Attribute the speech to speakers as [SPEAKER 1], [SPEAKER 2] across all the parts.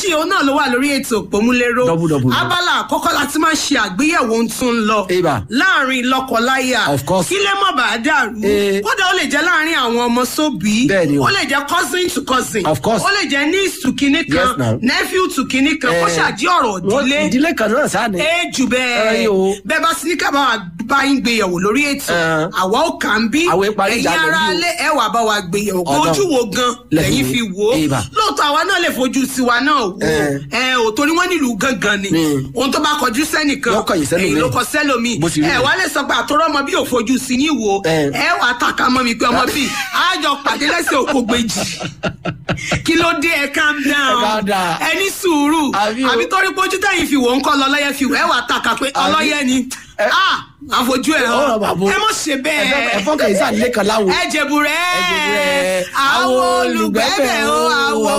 [SPEAKER 1] méjì òun náà ló wà lórí ètò òpómúléró
[SPEAKER 2] Double, double.
[SPEAKER 1] abala àkọ́kọ́ láti máa ṣe àgbéyẹ̀wò ohun tó ń lọ
[SPEAKER 2] Eba.
[SPEAKER 1] láàrin lọ́kọláya
[SPEAKER 2] Of course.
[SPEAKER 1] kí lè má bàa dàrú
[SPEAKER 2] Eh.
[SPEAKER 1] kódà ó lè jẹ́ láàrin àwọn ọmọ sóbì
[SPEAKER 2] Bẹ́ẹ̀ni o.
[SPEAKER 1] ó lè jẹ́ cousin to cousin
[SPEAKER 2] Of course.
[SPEAKER 1] ó lè jẹ́ niece to kinní kan
[SPEAKER 2] Yes, now.
[SPEAKER 1] nephew to kinní kan kó
[SPEAKER 2] Eh,
[SPEAKER 1] ṣàdí ọ̀rọ̀
[SPEAKER 2] wọ́n-
[SPEAKER 1] ìdílé
[SPEAKER 2] ìdílé kan náà sáà ni.
[SPEAKER 1] ẹ jù bẹ́ẹ̀
[SPEAKER 2] Ẹyin o.
[SPEAKER 1] bẹ́ẹ̀ bá sí ní kábà bá yín gbéyẹ̀wò lórí ètò
[SPEAKER 2] Ẹn.
[SPEAKER 1] àwa ò kà ń bí
[SPEAKER 2] Àwọn ìparí
[SPEAKER 1] ẹ̀yin
[SPEAKER 2] ìjà lẹ́yìn
[SPEAKER 1] ara
[SPEAKER 2] o.
[SPEAKER 1] lé ẹ wà bá wa gbéyẹ̀wò kó
[SPEAKER 2] Ọ̀dọ̀.
[SPEAKER 1] ojú wo gan
[SPEAKER 2] Lẹ́yìn
[SPEAKER 1] lẹ́yìn
[SPEAKER 2] wo.
[SPEAKER 1] fi wò ó
[SPEAKER 2] Eba.
[SPEAKER 1] lóòótọ́ àwa náà lè fojú tiwa náà wò ó
[SPEAKER 2] Ẹn.
[SPEAKER 1] ẹ ò torí wọ́n nílùú gangan ni
[SPEAKER 2] Mm.
[SPEAKER 1] ohun tó bá kọjú sẹ́nìkan
[SPEAKER 2] Yóò kọ̀yìn sẹ́lòmíì.
[SPEAKER 1] èyí ló kọ sẹ́lòmíì
[SPEAKER 2] Bó ti rí
[SPEAKER 1] ẹ
[SPEAKER 2] nù.
[SPEAKER 1] wá lè sọ pé àtọ́rọ́ ọmọ bí ò fojú sí ní wo
[SPEAKER 2] Ẹn.
[SPEAKER 1] ẹ wà á tàka mọ́ mi pé ọmọ bíi àjọ pàdé lẹ́sẹ̀ òkò gbèjì kí ló dé ẹ calm down
[SPEAKER 2] calm down.
[SPEAKER 1] ẹ ní sùúrù
[SPEAKER 2] Àbí o.
[SPEAKER 1] àbí torí pójú tẹ̀yìn fi wò ń kọ́ lọ́lọ́yẹ fi wò ẹ wà á tàka pé ọlọ́yẹ ni
[SPEAKER 2] Ẹ-
[SPEAKER 1] ah àfojú ẹ
[SPEAKER 2] Ọ̀rọ̀ bàbá o.
[SPEAKER 1] ẹ mọ̀ ṣe bẹ́ẹ̀
[SPEAKER 2] ẹ̀fọ́ kan ìsà nílé kan láwo.
[SPEAKER 1] ẹ jẹ̀bù rẹ̀
[SPEAKER 2] Ẹ̀jẹ̀bùrẹ́.
[SPEAKER 1] àwọn olùgbẹ́bẹ̀ o àwọn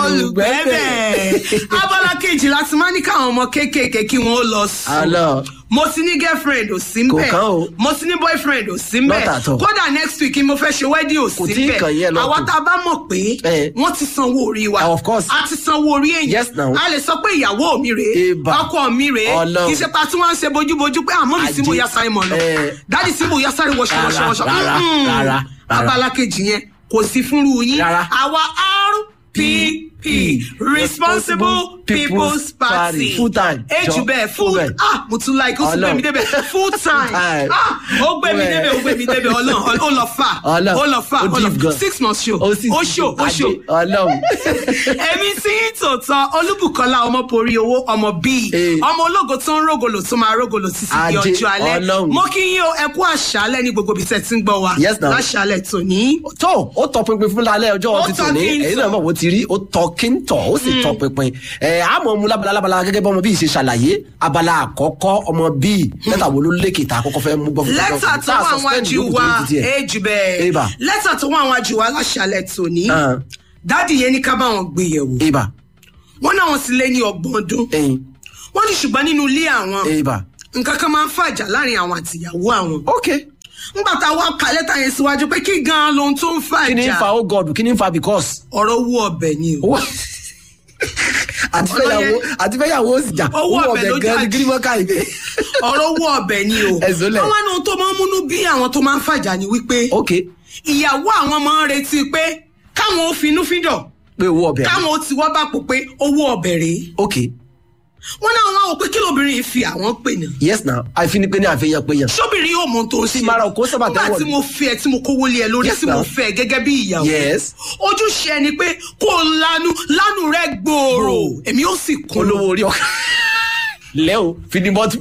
[SPEAKER 1] olùgbẹ́bẹ̀ abala kejì láti máa ní káwọn ọmọ kéékèèké kí wọ́n ó lọ sùn
[SPEAKER 2] Àlọ́.
[SPEAKER 1] mo ti ní girlfriend ò sí
[SPEAKER 2] Kò
[SPEAKER 1] mbẹ
[SPEAKER 2] kàn o.
[SPEAKER 1] mo ti ní boyfriend ò sí mbẹ
[SPEAKER 2] Not at all.
[SPEAKER 1] kódà next week ni mo fẹ́ ṣe wedding ò
[SPEAKER 2] Kò
[SPEAKER 1] sí
[SPEAKER 2] tí ì
[SPEAKER 1] mbẹ
[SPEAKER 2] kàn yẹn lọ́tọ̀.
[SPEAKER 1] àwa tá a bá mọ̀ pé
[SPEAKER 2] Eh.
[SPEAKER 1] wọ́n ti sanwó orí wa
[SPEAKER 2] Ah, of course.
[SPEAKER 1] a ti sanwó orí èyàn
[SPEAKER 2] Yes, now.
[SPEAKER 1] a lè sọ pé ìyàwó mi rèé
[SPEAKER 2] Eba.
[SPEAKER 1] ọkọ mi rèé
[SPEAKER 2] Ọlọ́run.
[SPEAKER 1] kì í ṣe pa tí wọ́n ń ṣe bójúbójú pé àmọ́ mi sí mo
[SPEAKER 2] Ajé.
[SPEAKER 1] ya sáré mọ̀ lọ
[SPEAKER 2] Eh.
[SPEAKER 1] dáàdi sí mo ya sáré wọṣọ wọṣọ
[SPEAKER 2] Rárá,
[SPEAKER 1] wọṣọ
[SPEAKER 2] rárá,
[SPEAKER 1] Mm-mm.
[SPEAKER 2] rárá, rárá.
[SPEAKER 1] abala kejì yẹn kò sí fúnru yín
[SPEAKER 2] Rárá.
[SPEAKER 1] àwa RPP responsible people's party
[SPEAKER 2] Full time.
[SPEAKER 1] ejù
[SPEAKER 2] Jọ,
[SPEAKER 1] bẹ́ẹ̀ full
[SPEAKER 2] full time.
[SPEAKER 1] ah mo tún like ó tún gbé mi
[SPEAKER 2] Ọlọ́run.
[SPEAKER 1] débẹ̀ full time
[SPEAKER 2] time.
[SPEAKER 1] ah ó gbé mi
[SPEAKER 2] Well.
[SPEAKER 1] débẹ̀ ó gbé mi débẹ̀ ọlọ́run ó lọ fà
[SPEAKER 2] Ọlọ́run.
[SPEAKER 1] ó lọ fà
[SPEAKER 2] Ó
[SPEAKER 1] ó lọ
[SPEAKER 2] deep gan.
[SPEAKER 1] six months show
[SPEAKER 2] Ó sì
[SPEAKER 1] ó
[SPEAKER 2] ti
[SPEAKER 1] show ó
[SPEAKER 2] Adé.
[SPEAKER 1] show
[SPEAKER 2] Ọlọ́run.
[SPEAKER 1] èmi tí ń tòótọ́ olúbùkọ́lá ọmọ porí owó ọmọ bíi
[SPEAKER 2] Eh.
[SPEAKER 1] ọmọ ológo tó ń rógolo tó máa rógolo títí di
[SPEAKER 2] Ajé,
[SPEAKER 1] ọjọ́ alẹ́
[SPEAKER 2] Ọlọ́run.
[SPEAKER 1] mo kí yín o ẹ kú àṣálẹ́ ní gbogbo ibi tẹ́ ti ń gbọ́ wa
[SPEAKER 2] Yes, now.
[SPEAKER 1] láṣálẹ́ tòní.
[SPEAKER 2] tó ó tọ pinpin fún lálẹ́ ọjọ́
[SPEAKER 1] Ó
[SPEAKER 2] títún
[SPEAKER 1] tọ
[SPEAKER 2] ní
[SPEAKER 1] kí n
[SPEAKER 2] èyí
[SPEAKER 1] tọ̀.
[SPEAKER 2] náà mọ̀ wọ́n ti rí ó tọ kí n tọ̀ ó sì tọ pinpin ẹ̀ àmọ́ mu lábala lábala gẹ́gẹ́ bọ́mọ bíi ṣe ṣàlàyé abala àkọ́kọ́ ọmọ bíi lẹ́tà wo ló lékè tá àkọ́kọ́ fẹ́ mú gbọ́ fún
[SPEAKER 1] lẹ́tà tó wà wájú wa èjì bẹ́ẹ̀
[SPEAKER 2] Eba.
[SPEAKER 1] lẹ́tà tó wà wájú wa láṣálẹ́ tòní
[SPEAKER 2] Ah.
[SPEAKER 1] dáàdì yẹn ní ká bá wọn gbé yẹ̀wò
[SPEAKER 2] ibà
[SPEAKER 1] wọ́n náà wọ́n sì lé ní ọgbọ̀n ọdún
[SPEAKER 2] ẹyin
[SPEAKER 1] wọ́n ní ṣùgbọ́n nínú ilé àwọn
[SPEAKER 2] ibà
[SPEAKER 1] nǹkan kan máa ń fàjà láàrin àwọn àtìyàwó àwọn
[SPEAKER 2] ok
[SPEAKER 1] ńgbà tá a wá ka lẹ́tà yẹn síwájú pé kí gan-an lohun tó ń
[SPEAKER 2] kí ni ń fa
[SPEAKER 1] fàjà
[SPEAKER 2] oh god kí ni ń fa because
[SPEAKER 1] ọ̀rọ̀ owó ọbẹ̀ ni o.
[SPEAKER 2] owó àti fẹ́yàwó àti fẹ́yàwó ó sì jà
[SPEAKER 1] Owó
[SPEAKER 2] owó
[SPEAKER 1] ọbẹ̀ ló
[SPEAKER 2] ọbẹ̀ gan ni
[SPEAKER 1] jà.
[SPEAKER 2] gírímọ́ká ìbẹ́
[SPEAKER 1] ọ̀rọ̀ owó ọbẹ̀ ni o.
[SPEAKER 2] Ẹ̀sùn lẹ̀.
[SPEAKER 1] àwọn ohun tó máa ń múnú bí àwọn tó máa ń fàjà ni wípé
[SPEAKER 2] ok
[SPEAKER 1] ìyàwó àwọn máa ń retí pé káwọn ó finú fídọ̀
[SPEAKER 2] pé owó ọbẹ̀
[SPEAKER 1] káwọn ó ti wọ́ bá pò pé owó ọbẹ̀ rèé.
[SPEAKER 2] ok
[SPEAKER 1] wọ́n náà wọ́n á wò pé kí lóbìnrin yìí fi àwọn pè náà.
[SPEAKER 2] yes na àìfi ni pé ní àfihàn pé yàn
[SPEAKER 1] sóbìnrin yóò mọ ohun tó ń ṣe.
[SPEAKER 2] mara òkú sábà
[SPEAKER 1] nígbà
[SPEAKER 2] tẹ́wọ̀
[SPEAKER 1] tí
[SPEAKER 2] ni.
[SPEAKER 1] mo fi ẹ tí mo kówó lé ẹ lórí
[SPEAKER 2] Yes,
[SPEAKER 1] tí mo
[SPEAKER 2] ma'am.
[SPEAKER 1] fẹ́ ẹ gẹ́gẹ́ bí ìyàwó.
[SPEAKER 2] yes
[SPEAKER 1] ojúṣe ẹni pé kó o lanu lánù rẹ gbòòrò èmi ó sì kún
[SPEAKER 2] olówó orí ọkà lẹ́ o finibọ́tù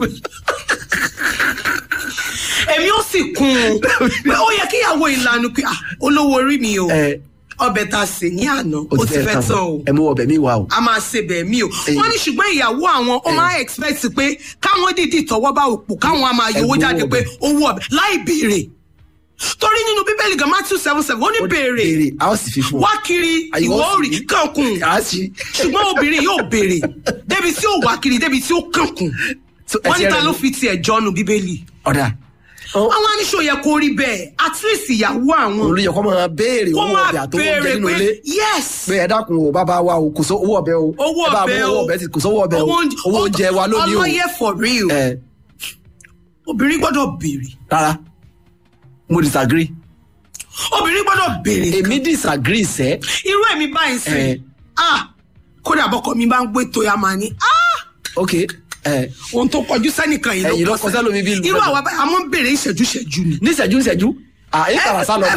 [SPEAKER 1] èmi ó sì kún un pé ó yẹ kí ìyàwó ìlànà pé ah, olówó orí mi o
[SPEAKER 2] ẹ
[SPEAKER 1] ọbẹ̀ tá a sè ní àná ó ti fẹ́ tán o
[SPEAKER 2] ẹ mú ọbẹ̀ mi wá o
[SPEAKER 1] a máa ṣe bẹ̀ mí o
[SPEAKER 2] Eh.
[SPEAKER 1] wọ́n ní ṣùgbọ́n ìyàwó àwọn ó máa expect pé káwọn dìdí tọwọ́ bá òpó káwọn á máa yọwọ́
[SPEAKER 2] Ẹgbẹ́
[SPEAKER 1] jáde
[SPEAKER 2] owó
[SPEAKER 1] pé
[SPEAKER 2] ọbẹ̀.
[SPEAKER 1] owó ọbẹ̀ láì béèrè torí nínú bíbélì gan Matthew seven seven ó ní béèrè
[SPEAKER 2] béèrè a ó sì fi fún ọ
[SPEAKER 1] wá kiri
[SPEAKER 2] Àyè
[SPEAKER 1] ìwọ
[SPEAKER 2] wọ́n sì
[SPEAKER 1] òrì
[SPEAKER 2] ní.
[SPEAKER 1] kankun
[SPEAKER 2] a sì
[SPEAKER 1] ṣùgbọ́n obìnrin yóò béèrè débi tí ó wá kiri débi tí ó kankun
[SPEAKER 2] So, ẹ
[SPEAKER 1] wọ́n
[SPEAKER 2] ti
[SPEAKER 1] ní ta
[SPEAKER 2] rẹ̀
[SPEAKER 1] ló
[SPEAKER 2] mú.
[SPEAKER 1] fi tiẹ̀ jọ́nu bíbélì
[SPEAKER 2] ọ̀dà
[SPEAKER 1] àwọn aníṣò yẹ kó rí bẹ́ẹ̀ at least ìyàwó àwọn
[SPEAKER 2] olùyẹ kọ́ máa béèrè
[SPEAKER 1] kó
[SPEAKER 2] owó
[SPEAKER 1] máa
[SPEAKER 2] ọbẹ̀ àtọwọ́
[SPEAKER 1] béèrè
[SPEAKER 2] oúnjẹ nínú
[SPEAKER 1] pé
[SPEAKER 2] ilé
[SPEAKER 1] yes
[SPEAKER 2] pé ẹ dákun o bàbá wa o kò sọ owó ọbẹ̀ o
[SPEAKER 1] owó
[SPEAKER 2] ẹ bá
[SPEAKER 1] ọbẹ̀
[SPEAKER 2] mú
[SPEAKER 1] o
[SPEAKER 2] owó ọbẹ̀ ti kò sọ owó ọbẹ̀ o
[SPEAKER 1] oúnjẹ-
[SPEAKER 2] owó oúnjẹ wa lónìí o
[SPEAKER 1] ọlọ́yẹ for real
[SPEAKER 2] ẹ
[SPEAKER 1] obìnrin gbọ́dọ̀ béèrè
[SPEAKER 2] rárá mo disagree
[SPEAKER 1] obìnrin gbọ́dọ̀ béèrè
[SPEAKER 2] èmi disagree sẹ́
[SPEAKER 1] irú èmi báyìí sí
[SPEAKER 2] Eh.
[SPEAKER 1] ah kódà bọ́kọ mi bá ń gbé tó ya máa ní ah
[SPEAKER 2] ok ẹ
[SPEAKER 1] ohun tó kọjú sẹ́nìkan yìí
[SPEAKER 2] Ẹ̀yìn ló
[SPEAKER 1] ló
[SPEAKER 2] kọ sẹ́lòmí bí ìlú
[SPEAKER 1] irú
[SPEAKER 2] mẹ́ta.
[SPEAKER 1] àwa báyìí a máa ń béèrè ìṣẹ́jú ìṣẹ́jú ni
[SPEAKER 2] níṣẹ́jú níṣẹ́jú à èyí tàbá sá lọ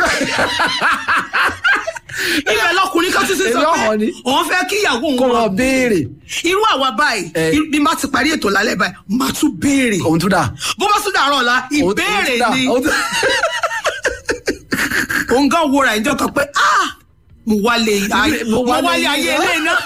[SPEAKER 1] ibẹ̀ lọkùnrin kan tún ti sọ
[SPEAKER 2] Èmi ọ̀họ́
[SPEAKER 1] pé
[SPEAKER 2] ni.
[SPEAKER 1] òun fẹ́ kí ìyàwó
[SPEAKER 2] kó
[SPEAKER 1] òun
[SPEAKER 2] wọn
[SPEAKER 1] máa
[SPEAKER 2] béèrè
[SPEAKER 1] irú àwa báyìí
[SPEAKER 2] Eh.
[SPEAKER 1] irú- bí n bá ti parí ètò lálẹ́ báyìí màá tún béèrè
[SPEAKER 2] òun tún dà
[SPEAKER 1] bó bá tún dàárọ̀ ọ̀la
[SPEAKER 2] Òun- òun
[SPEAKER 1] ìbéèrè
[SPEAKER 2] tún dà,
[SPEAKER 1] ni
[SPEAKER 2] òun tún-
[SPEAKER 1] òun gan wo ra ìjọ kan pé ah mo wálé ayé
[SPEAKER 2] Mo
[SPEAKER 1] mo
[SPEAKER 2] wálé
[SPEAKER 1] wálé ayé
[SPEAKER 2] ayé.
[SPEAKER 1] ilé náà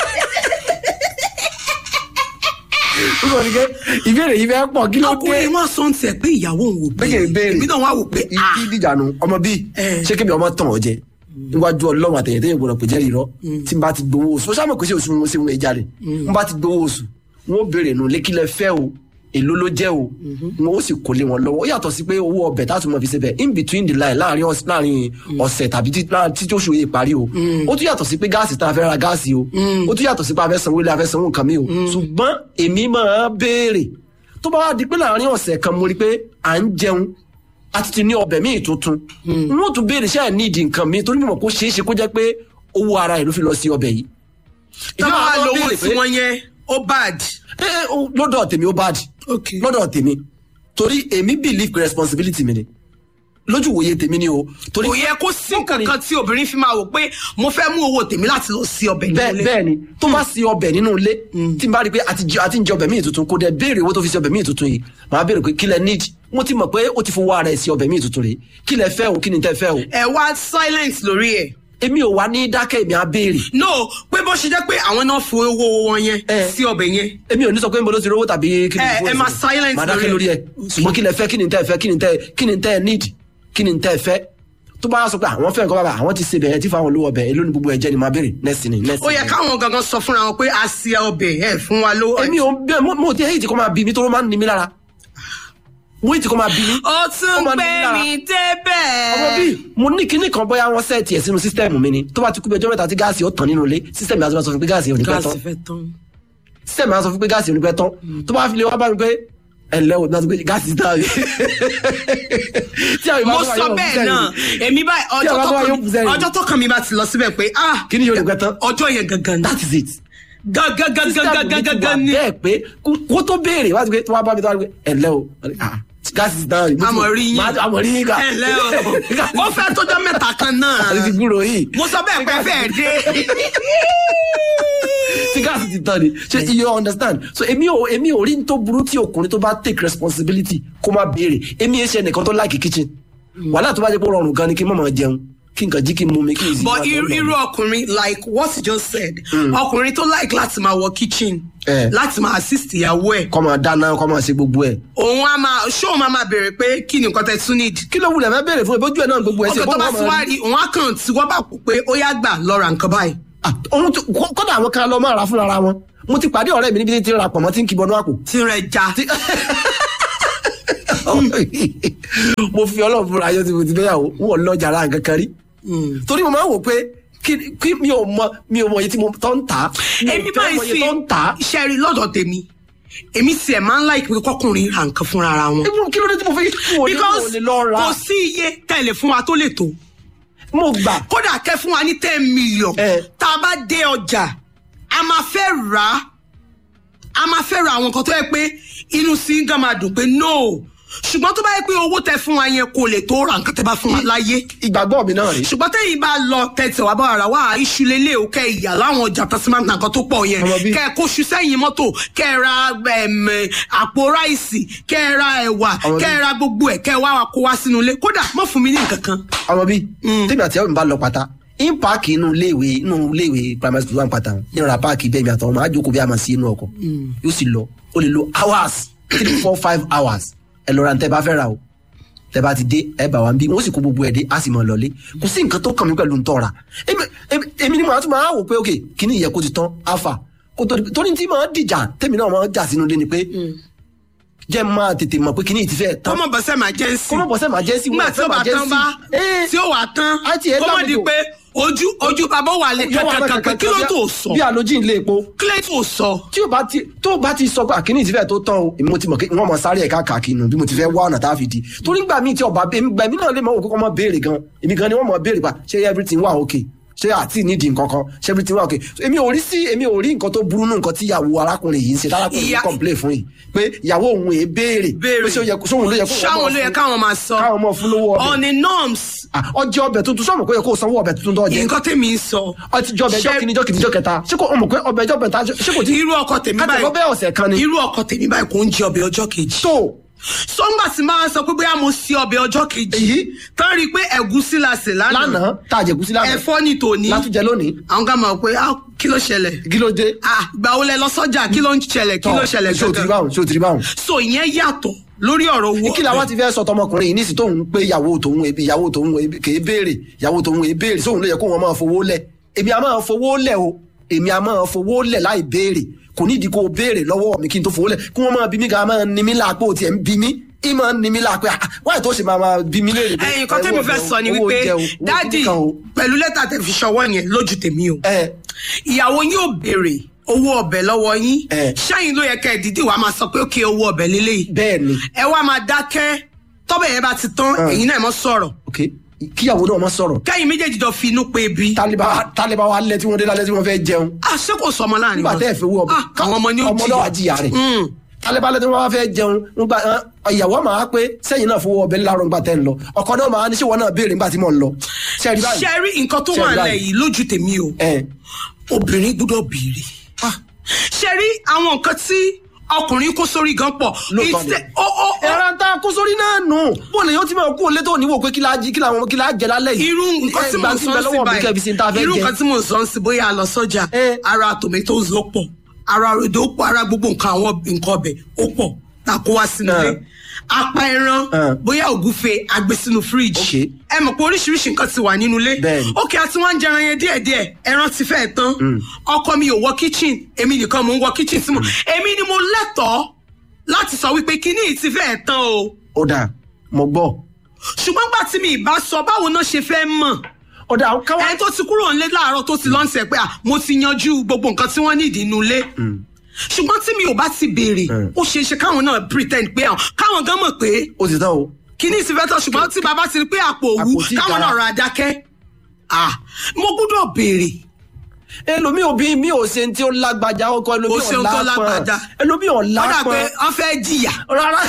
[SPEAKER 2] ó sọ ní ké ìbéèrè yìí fẹ́ pọ̀ kí ló dé
[SPEAKER 1] ọkùnrin wọn sọ ń tẹ pé ìyàwó òun ò
[SPEAKER 2] Bẹ́ẹ̀ béèrè.
[SPEAKER 1] èmi náà wá wò pé ah
[SPEAKER 2] ìdí ìdìjànù ọmọ bíi
[SPEAKER 1] Eh.
[SPEAKER 2] ṣé kébì ọmọ tàn ọ jẹ níwájú ọlọ́run àtẹ̀yẹ̀ tẹ́yìn gbọ́dọ̀ pè jẹ́rìí rọ tí n bá ti gbowó oṣù ó sábà kò sí oṣù wọn ṣe wọn jáde n bá ti gbowó oṣù wọn ó béèrè nù lékílẹ̀ fẹ́ o èló ló jẹ́ o wọn ó sì kó lé wọn lọ́wọ́ ó yàtọ̀ sí pé owó ọbẹ̀ tá a tún mọ̀ fi ṣe bẹ̀ in between the line láàrin ọ̀s- láàrin ọ̀sẹ̀ tàbí tí- láàrin títí oṣù yìí parí o ó tún yàtọ̀ sí pé gáàsì tá a fẹ́ ra gáàsì o ó tún yàtọ̀ sí pé a fẹ́ sanwó ilé a fẹ́ sanwó nǹkan mi o ṣùgbọ́n èmi máa béèrè tó bá wá di pé láàrin ọ̀sẹ̀ kan mo rí pé à ń jẹun a ti ti ní ọbẹ̀ míì tuntun n ó tún béèrè ṣáà ní ìdí nǹkan mi torí mímọ̀ kó ṣeé ṣe kó jẹ́ pé owó ara ẹ̀ ló fi lọ sí ọbẹ̀ yìí.
[SPEAKER 1] tá
[SPEAKER 2] Èmi
[SPEAKER 1] a
[SPEAKER 2] máa
[SPEAKER 1] bá
[SPEAKER 2] lọ
[SPEAKER 1] lówó
[SPEAKER 2] béèrè
[SPEAKER 1] tí
[SPEAKER 2] pé-
[SPEAKER 1] wọ́n yẹn ó bad.
[SPEAKER 2] ẹ ẹ o, lọ́dọ̀ tèmi ó bad
[SPEAKER 1] Okay.
[SPEAKER 2] lọ́dọ̀ tèmi torí èmi believe pé responsibility mi ni lójú wòye tèmi ni o torí
[SPEAKER 1] kò yẹ kó sí kankan tí obìnrin fi máa wò pé mo fẹ́ mú owó tèmi láti lọ sí ọbẹ̀
[SPEAKER 2] bẹ́ẹ̀
[SPEAKER 1] nílé.
[SPEAKER 2] bẹ́ẹ̀ ni tó bá sí ọbẹ̀ nínú ilé tí n bá rí i pé àti jẹ àti ń jẹ ọbẹ̀ míì tuntun kó dẹ̀ béèrè owó tó fi sí ọbẹ̀ míì tuntun yìí màá béèrè pé kí lẹ need mo ti mọ̀ pé ó ti fowó ara ẹ̀ sí ọbẹ̀ míì tuntun rèé kí lẹ fẹ́ o kí ni tẹ́ fẹ́ o
[SPEAKER 1] ẹ wá silence lórí ẹ̀.
[SPEAKER 2] èmi ò wá ní dákẹ́ èmi á béèrè
[SPEAKER 1] no pé bó ṣe jẹ́ pé àwọn náà fi owó wọn yẹn
[SPEAKER 2] Eh.
[SPEAKER 1] sí ọbẹ̀ yẹn.
[SPEAKER 2] èmi ò ní sọ pé mo ló ti rówó tàbí kí ni
[SPEAKER 1] Ẹ-
[SPEAKER 2] fún
[SPEAKER 1] ẹ
[SPEAKER 2] ẹ̀sìn.
[SPEAKER 1] máa silence
[SPEAKER 2] màá dákẹ́
[SPEAKER 1] lórí
[SPEAKER 2] lórí
[SPEAKER 1] ẹ̀.
[SPEAKER 2] ẹ̀ ṣùgbọ́n kí lẹ fẹ́ kí ni tẹ́ fẹ́ kí ni tẹ́ kí ni tẹ́ need kí ni tẹ́ fẹ́ tó bá sọ pé àwọn fẹ́ nǹkan bàbá àwọn ti ṣe bẹ̀rẹ̀ tí fáwọn olówó ọbẹ̀ èló ni gbogbo ẹ̀ jẹ́ ni màá béèrè next ni next
[SPEAKER 1] ó yẹ
[SPEAKER 2] ni.
[SPEAKER 1] káwọn gangan sọ fúnra wọn pé a ṣe ọbẹ̀ ẹ̀ fún wa lówó.
[SPEAKER 2] èmi ò bẹ́ẹ̀ mo- mo ti èyí tí kò máa bí mi tó ló máa ń ní mi lára mo èyí tí kò máa bí mi.
[SPEAKER 1] ó
[SPEAKER 2] Ó
[SPEAKER 1] tún
[SPEAKER 2] máa ń ní
[SPEAKER 1] gbé
[SPEAKER 2] mi lára.
[SPEAKER 1] mi débẹ̀.
[SPEAKER 2] ọmọ bíi mo ní kinní kan bóyá wọn sẹ́ẹ̀tì ẹ̀ sínú sísítẹ́ẹ̀mù mi ni tó bá ti kú bí ọjọ́ mẹ́ta tí gáàsì ó tàn nínú ilé sísítẹ́ẹ̀mù àti sọ fún pé gáàsì ò ní pẹ́ tán
[SPEAKER 1] gáàsì fẹ́ tán.
[SPEAKER 2] sísítẹ́ẹ̀mù àti sọ fún pé gáàsì ò ní pẹ́ tán tó bá fi lè wá bá mi pé ẹ ǹlẹ́ o náà tó pé gáàsì ti tán tí àwọn ìbá
[SPEAKER 1] mo
[SPEAKER 2] tó wà
[SPEAKER 1] sọ
[SPEAKER 2] yóò bú
[SPEAKER 1] bẹ́ẹ̀
[SPEAKER 2] sẹ́yìn.
[SPEAKER 1] náà èmi báyìí ọjọ́
[SPEAKER 2] àwọn
[SPEAKER 1] tó
[SPEAKER 2] tó wà
[SPEAKER 1] kàn
[SPEAKER 2] yóò
[SPEAKER 1] mí
[SPEAKER 2] bú sẹ́yìn.
[SPEAKER 1] ọjọ́ tó kàn mí bá ti lọ síbẹ̀ pé ah
[SPEAKER 2] kí ni yóò ní pẹ́ tán
[SPEAKER 1] ọjọ́ yẹn gangan ni
[SPEAKER 2] that is it
[SPEAKER 1] gangan gangan
[SPEAKER 2] sísítẹ́ẹ̀mù mi ti
[SPEAKER 1] gangan
[SPEAKER 2] wà
[SPEAKER 1] gangan ni.
[SPEAKER 2] bẹ́ẹ̀ pé kó- kó tó béèrè wá sí pé tó wá bá mi tó wá pé ẹ ǹlẹ́ o Ah, gáàsì ti tán
[SPEAKER 1] àmọ̀ rí yín
[SPEAKER 2] àmọ̀ rí yín ká
[SPEAKER 1] ẹ ǹlẹ́ o ó fẹ́ tọ́jọ́ mẹ́ta kan náà
[SPEAKER 2] àti ti gbúrò yìí
[SPEAKER 1] mo sọ bẹ́ẹ̀ pé fẹ́ẹ̀ dé.
[SPEAKER 2] tí gáàsì ti tán ni ṣe you understand so èmi ò èmi ò rí ní tó burú tí ọkùnrin tó bá take responsibility kó má béèrè èmi ẹ ṣe nìkan tó like kitchen wàhálà tó bá jẹ́ pé ó rọrùn gan ni kí n má máa jẹun kí nǹkan jí kí n mú mi kí n sì
[SPEAKER 1] but
[SPEAKER 2] máa
[SPEAKER 1] irú
[SPEAKER 2] lọ.
[SPEAKER 1] irú ọkùnrin like what you just said ọkùnrin tó like láti máa wọ kitchen
[SPEAKER 2] Eh.
[SPEAKER 1] láti máa assist ìyàwó ẹ̀
[SPEAKER 2] kọ́ máa dáná kọ́ máa ṣe gbogbo ẹ̀
[SPEAKER 1] òun á máa ṣóun máa máa béèrè pé kí ni nǹkan tẹ tún need.
[SPEAKER 2] kí ló wulẹ̀ fẹ́ béèrè fún ìbójú ẹ̀ náà gbogbo ẹ̀ ṣe
[SPEAKER 1] ọkọ̀ tó bá ti wá rí òun á kàn tí wọ́n bá kó pé ó yá gbà lọ ra nǹkan báyìí.
[SPEAKER 2] ohun tó kó- kódà àwọn kan lọ máa ra fúnra wọn mo ti pàdé ọ̀rẹ́ mi níbi tí ń ra pọ̀mọ́ tí ń kibọnú àpò
[SPEAKER 1] tí ń rẹ̀ já.
[SPEAKER 2] mo fi ọlọ́run fúnra ayọ́ tí mo ti fẹ́yàwó wọ́n lọ́jà ara nǹkan kan rí torí mo máa ń wò pé kí kí mi ò mọ mi ò mọ iye tí mo tọ́ ń tà á mi ò
[SPEAKER 1] èmi
[SPEAKER 2] fẹ́
[SPEAKER 1] máa ń
[SPEAKER 2] mọ iye
[SPEAKER 1] fi
[SPEAKER 2] tó ń tà á
[SPEAKER 1] iṣẹ́ rí lọ́dọ̀ tèmi èmi sì ẹ̀ máa ń láì pé kọkùnrin ra nǹkan fúnra ara wọn.
[SPEAKER 2] Ebi, kí ló dé tí mo fi kí mo ní mo
[SPEAKER 1] because
[SPEAKER 2] lè lọ ra
[SPEAKER 1] kò sí iye tẹ̀lé fún wa tó lè tó
[SPEAKER 2] mo gbà
[SPEAKER 1] kódà kẹ́ fún wa ní ten million
[SPEAKER 2] Eh.
[SPEAKER 1] tá a bá dé ọjà a máa fẹ́ rà á a máa fẹ́ ra àwọn nǹkan tó yẹ pé inú sí ń gan máa dùn pé no ṣùgbọ́n tó bá yẹ pé owó tẹ fún wa yẹn kò lè tó ra nǹkan tẹ bá fún wa láyé
[SPEAKER 2] ìgbàgbọ́ mi náà rí
[SPEAKER 1] ṣùgbọ́n tẹ́yìn bá lọ tẹ̀tẹ̀ wá bá ara wá iṣu lélẹ̀ o kẹ́ ìyá láwọn ọjà tó sì máa ń ta nǹkan tó pọ̀ yẹn
[SPEAKER 2] Ọmọ bí-
[SPEAKER 1] kẹ́ ẹ kó ṣu sẹ́yìn mọ́tò kẹ́ ẹ ra ẹm, àpò ráìsì kẹ́ ẹ ra ẹ̀wà
[SPEAKER 2] Ọmọ
[SPEAKER 1] kẹ́ ẹ
[SPEAKER 2] bí-
[SPEAKER 1] ra gbogbo ẹ̀ kẹ́ ẹ wá wa kó wá sínú ilé kódà mọ́ fún mi ní nǹkan kan.
[SPEAKER 2] ọmọ bíi tèmi àti ẹ̀rọ mi bá lọ pátá in paaki inú iléèwé inú iléèwé primary school wà ń pátá nínú ra paaki bẹ́ẹ̀ mi àtàwọn máa jókòó bí a máa sí inú ọkọ̀ yóò sì lọ ó lè lo hours three four five hours ẹ lọ ra ntẹ́ bá fẹ́ ra o tẹ́ bá ti dé ẹ bá wa ń bí wọ́n sì kó gbogbo ẹ̀ dé a sì máa lọlé kò sí nǹkan tó kàn mí pẹ̀lú ntọ́ra èmi èmi- èmi ni màá tún máa wò pé ok kíní ìyẹ kó ti tán alpha kó tó di- torí tí màá dìjà tèmi náà máa jà sínú ilé ni pé jẹ́ máa tètè mọ̀ pé kíní yìí ti fẹ́ tán
[SPEAKER 1] kọ́mọ̀ bọ́sẹ̀ máa jẹ́ sí.
[SPEAKER 2] kọ́mọ̀ bọ́sẹ̀ máa jẹ́ sí
[SPEAKER 1] nígbà tí ó bá tán bá tí ó wà tán
[SPEAKER 2] Á tiẹ̀
[SPEAKER 1] kọ́mọ̀ di
[SPEAKER 2] lábùkù.
[SPEAKER 1] pé ojú ojú bàbá wà lè kankan kí ló tó sọ
[SPEAKER 2] bí alójì ń lé epo
[SPEAKER 1] kí ló tó sọ.
[SPEAKER 2] tí o bá ti tó o bá ti sọ pé àkíní ìtìfẹ́ tó tán o èmi mo ti mọ̀ pé wọ́n mọ sáré ẹ̀ka kàkiri nù bí mo ti fẹ́ wá ọ̀nà tá a fi di torí gbà míì tí ọba gbà mí náà lè mọ òkú kọ́ mọ béèrè gan èmi gan ni wọ́n mọ béèrè pa ṣé everything wà okay ṣé àti nídìí nǹkan kan ṣé everything wà okay So, èmi ò rí sí èmi ò rí nǹkan tó burú nù nǹkan tí ìyàwó arákùnrin yìí ń ṣe tárákùnrin yìí
[SPEAKER 1] Ìyá-
[SPEAKER 2] complain fún yìí pé ìyàwó òun èé béèrè
[SPEAKER 1] Béèrè.
[SPEAKER 2] pé ṣé ó yẹ kó sóhun ló yẹ kó
[SPEAKER 1] ṣáwọn ló yẹ káwọn máa sọ
[SPEAKER 2] káwọn mọ fún lówó ọbẹ̀
[SPEAKER 1] on the norms
[SPEAKER 2] Ah, ọjọ́ ọbẹ̀ tuntun sọ̀rọ̀ kó yẹ kó sanwó ọbẹ̀ tuntun tó jẹ
[SPEAKER 1] nǹkan tèmi ń sọ.
[SPEAKER 2] ọtí jọ ọbẹ̀ ẹjọ́
[SPEAKER 1] Ṣé-
[SPEAKER 2] kìíní jọ́ kìíní jọ́ kẹta ṣé kò ọmọ pé ọbẹ̀ ẹjọ́ bẹ̀ta ṣé kò tí
[SPEAKER 1] irú ọkọ tèmi
[SPEAKER 2] káàtì
[SPEAKER 1] báyìí
[SPEAKER 2] lọ́bẹ̀ ọ̀sẹ̀ kan ni
[SPEAKER 1] irú ọkọ tèmi báyìí kò ń jẹ ọbẹ̀ ọjọ́ kejì.
[SPEAKER 2] tó
[SPEAKER 1] sọ́ngbà tí máa sọ pé bóyá mo ṣe ọbẹ̀ ọjọ́ kejì
[SPEAKER 2] Èyí.
[SPEAKER 1] tán rí i pé ẹ̀gúsí la sè lánàá
[SPEAKER 2] lánàá tá a jẹ̀kú sí lánàá
[SPEAKER 1] ẹ̀fọ́ ní tòní
[SPEAKER 2] látúnjẹ lónìí
[SPEAKER 1] àwọn kan mọ̀ pé ah, kí ló ṣẹlẹ̀
[SPEAKER 2] kí ló dé
[SPEAKER 1] ah ìgbà wo lẹ lọ sọ́jà kí ló ń ṣẹlẹ̀ kí ló ṣẹlẹ̀
[SPEAKER 2] ṣé o ti rí
[SPEAKER 1] gangan
[SPEAKER 2] báwọn ṣé o ti rí báwọn.
[SPEAKER 1] so ìyẹn yàtọ̀ lórí ọ̀rọ̀ owó
[SPEAKER 2] kí la wá ti fẹ́ sọ tọmọkùnrin yìí nísìsiyìí tóun pé ìyàwó tòun ebi ìyàwó tòun ebi kì í béèrè ìyàwó tòun ebi béèrè sóun ló yẹ kó wọn máa fowó lẹ̀ èmi a máa fowó lẹ̀ o èmi a máa fowó lẹ̀ láì béèrè kò nídìí kó o béèrè lọ́wọ́ mi kí n tó fowó lẹ̀ kí wọ́n máa bí mi ká máa ní mi láàpò tiẹ̀ ń bí mi í máa ní mi láàpò wáyé tó ṣe máa máa bí mi léèrè.
[SPEAKER 1] ẹyin kan tẹ́mi fẹ́ sọ ni wípé dádì pẹ̀lú lẹ́tà tẹ̀ fi ṣọwọ́ yẹn lójú tèmi o ìyàwó yín ò béèrè owó ọbẹ̀ lọ́wọ́ yín ṣẹ́yìn ló yẹ kẹ́ ẹ̀ dídì wàá máa sọ pé ó kí owó ọbẹ̀ lélẹ́yìí
[SPEAKER 2] bẹ́ẹ̀ni
[SPEAKER 1] ẹ wá máa dákẹ́ tọ́bẹ̀ yẹn bá ti tán ẹ̀yin náà mọ́ sọ̀rọ̀
[SPEAKER 2] kíyàwó náà máa sọ̀rọ̀.
[SPEAKER 1] kẹ́yìn méjèèjì jọ fi inú pé bí.
[SPEAKER 2] tálíbà wa lẹ tí wọ́n dé lálẹ́ tí wọ́n fẹ́ jẹun.
[SPEAKER 1] a ṣé kò sọmọ láàrin
[SPEAKER 2] wọn. nígbà tẹ́ ẹ fi wú ọmọ
[SPEAKER 1] àwọn ọmọ ní ó
[SPEAKER 2] ọmọ náà jìyà rẹ̀. tálíbà lẹ tí wọ́n fẹ́ jẹun nígbà ìyàwó máa pé sẹ́yìn náà fowó ọbẹ̀ láàárọ̀ nígbà tẹ́ ń lọ ọkọ náà máa ní ṣé wọn náà béèrè nígbà tí mò ń lọ.
[SPEAKER 1] ṣẹ́rí nǹkan tó wà lẹ̀ yìí lójú tèmi o obìnrin gbọ́dọ̀ béèrè ṣẹ́rí àwọn nǹkan tí ọkùnrin kó sórí gan pọ̀.
[SPEAKER 2] ẹ̀rọ ta kó sórí náà nù bó lè yóò ti máa kú olé tó níwò pé kí la jí kí làwọn kí la jẹ lálẹ́ yìí.
[SPEAKER 1] irú nǹkan tí mo sọ sí báyìí irú nǹkan tí mo sọ sí bóyá a lọ sọ́jà ara tomatoes ló pọ̀ ara rodo ó pọ̀ ara gbogbo nǹkan àwọn nǹkan ọbẹ̀ ó pọ̀ ta kó wá sínú ilé apá ẹran bóyá ògúfe àgbè sínú fíríjì ẹ mọ̀ pé oríṣiríṣi nǹkan ti wà nínú ilé ókè àti wọ́n ń jẹran yẹn díẹ̀díẹ̀ ẹran ti fẹ́ tán ọkọ mi ò wọ kitchen èmi nìkan mò ń wọ kitchen sí mo èmi ni mo lẹ́tọ̀ọ́ láti sọ wípé kíní ti fẹ́ tán o.
[SPEAKER 2] ó dà mo gbọ́.
[SPEAKER 1] ṣùgbọ́n gbà tí mi ì bá sọ báwo náà ṣe fẹ́ mọ̀
[SPEAKER 2] ọ̀dà káwá.
[SPEAKER 1] ẹni tó ti kúrò nílé láàárọ̀ tó ti lọ́nṣẹ̀ pé mo ti yanjú gbogbo nǹkan tí wọ́n nídìí inú ilé ṣùgbọ́n tí mi ò bá ti béèrè ó ṣeé ṣe káwọn náà pretend pé àwọn káwọn gan mọ̀ pé.
[SPEAKER 2] ó ti tán o.
[SPEAKER 1] kíní ti fẹ́ tán ṣùgbọ́n tí bàbá ti rí pé àpò òwú káwọn náà ra dákẹ́. mo gbọ́dọ̀ béèrè.
[SPEAKER 2] ẹlòmíì òbí mi ò ṣe tí ó lágbájá ọkọ ẹlòmíì ò lápọn ẹlòmíì ò lápọn.
[SPEAKER 1] ọ̀dà pé wọ́n fẹ́ jìyà.
[SPEAKER 2] rárá.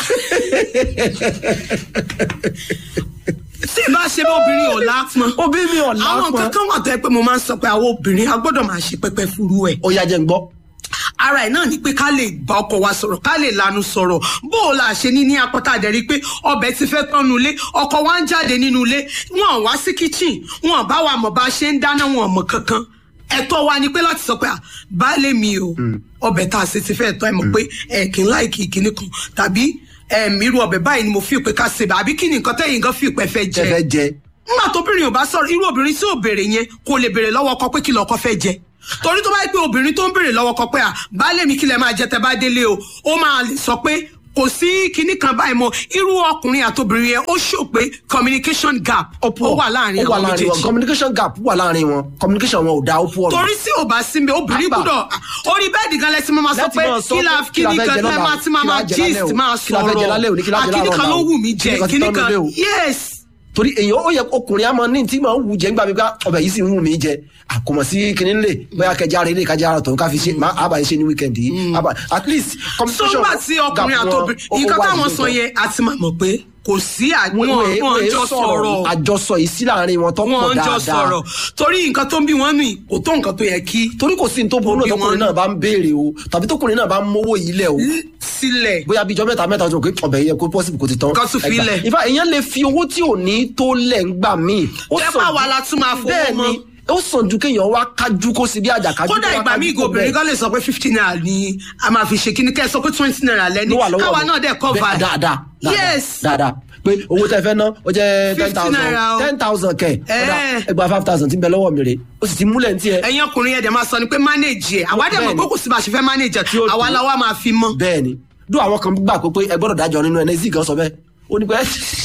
[SPEAKER 1] tí ìbá ṣe bá obìnrin ò lápọn.
[SPEAKER 2] obìnrin mi ò lápọn.
[SPEAKER 1] àwọn kankan wà tó yẹ pé mo máa ń sọ pé àwọn obìnrin a gbọ́dọ̀ máa ṣe pẹ́pẹ́ furu ẹ̀.
[SPEAKER 2] ó yá jẹ́ ń gbọ́
[SPEAKER 1] ara ẹ̀ náà ni pé ká lè bá ọkọ wa sọ̀rọ̀ ká lè lanu sọ̀rọ̀ bó o la ṣe ní ní apọ́tà àdẹ̀rí pé ọbẹ̀ ti fẹ́ tọ́nu ilé ọkọ wa ń jáde nínú ilé wọn wá sí kitchen wọn bá wa mọ̀ bá ṣe ń dáná wọn mọ̀ kankan ẹ̀tọ́ wa ni pé láti sọ pé baálé mi o ọbẹ̀ tá a ṣe ti fẹ́ tọ́ ẹ mọ̀ pé ẹ̀ kì í láìkì ìkíní kan tàbí irú ọbẹ̀ báyìí ni mo fi pé ká ṣe àbí kí ni nǹkan tẹ́yìn gan fi pẹ́ fẹ́ jẹ nígbà tóbìnrin ò bá sọ̀rọ̀ irú obìnrin tí ò béèrè yẹn kò lè béèrè lọ́wọ́ ọkọ pé kí lọ́kọ fẹ́ jẹ torí tó bá yẹ pé obìnrin tó ń béèrè lọ́wọ́ kọ pé à baálé mi kí lẹ máa jẹ tẹ bá délé o ó máa lè sọ pé kò sí kinní kan báyìí mọ irú ọkùnrin àtobìnrin yẹn ó ṣò pé communication gap ó wà láàrin àwọn méjèèjì
[SPEAKER 2] communication gap wà láàrin wọn communication wọn ò da ó pọ̀
[SPEAKER 1] torí tí ò bá sí mi obìnrin gbúdọ̀ orí bẹ́ẹ̀dì gan lẹ́sìn máa sọ pé kí la kíní kan lẹ́ máa ti máa máa gist máa sọ̀rọ̀ àkíní kan ló wù mí jẹ kíní kan yes
[SPEAKER 2] torí èyàn ó yẹ ọkùnrin àmọ ní tí màá wù jẹ nígbà mi ká ọbẹ̀ yìí sì ń wù mí jẹ àkọmọ sí kinní lè bóyá kẹjá rẹ lè kájá tó ká fi ṣe má àbá yìí ṣe ní wíkẹndì yìí at least
[SPEAKER 1] communication sọgbà tí ọkùnrin àtòbìnrin nǹkan táwọn sọ yẹn àti máa mọ̀ pé kò sí àwọn wọn jọ sọ̀rọ̀
[SPEAKER 2] àjọsọ yìí sí láàrin wọn tó pọ̀ dáadáa
[SPEAKER 1] wọn jọ sọ̀rọ̀ torí nǹkan tó ń bí wọn nù kò tó nǹkan tó yẹ kí.
[SPEAKER 2] torí kò sí ní tó burú náà tọkùnrin náà bá ń béèrè o tàbí tọkùnrin náà bá ń mówó yìí lẹ̀ o.
[SPEAKER 1] sílẹ̀.
[SPEAKER 2] bóyá bíjọ mẹ́ta mẹ́ta ọjọ́ pé ọbẹ̀ yẹ kó pọ́sibù kò ti tán.
[SPEAKER 1] kó tún filẹ̀.
[SPEAKER 2] ìfà èèyàn lè fi owó tí ò ní tó lẹ̀ ń gbà míì.
[SPEAKER 1] jẹ́pà wa la tún máa fowó mọ́
[SPEAKER 2] ó sàn ju kéèyàn wá kájú kó sí bí àjàkájú.
[SPEAKER 1] kódà ìgbà míì ìgò obìnrin kan lè sọ pé fifty naira ni a máa fi ṣe kíní kẹ́ ẹ sọ pé twenty naira lẹ́ni káwa náà dẹ̀ cover.
[SPEAKER 2] dáadáa
[SPEAKER 1] yes
[SPEAKER 2] dáadáa pé owó tẹ fẹ́ ná ó jẹ́ ten thousand ten thousand kẹ̀ ẹgbàá five thousand tí ń bẹ lọ́wọ́ mi rè ó sì ti múlẹ̀ ní tiẹ̀.
[SPEAKER 1] ẹ̀yin ọkùnrin yẹn dẹ̀ máa sọ ni pé manage ẹ̀ àwa dẹ̀ mọ̀ pé kò sí bá a ṣe fẹ́ manage ẹ̀ àwa la wa máa fi mọ́.
[SPEAKER 2] bẹ́ẹ̀ni dún àwọn kan gbà pé ẹ gbọ́dọ̀ dájọ́ nínú ẹ̀ nẹ́sì kan sọ bẹ́ẹ̀ ó ní pé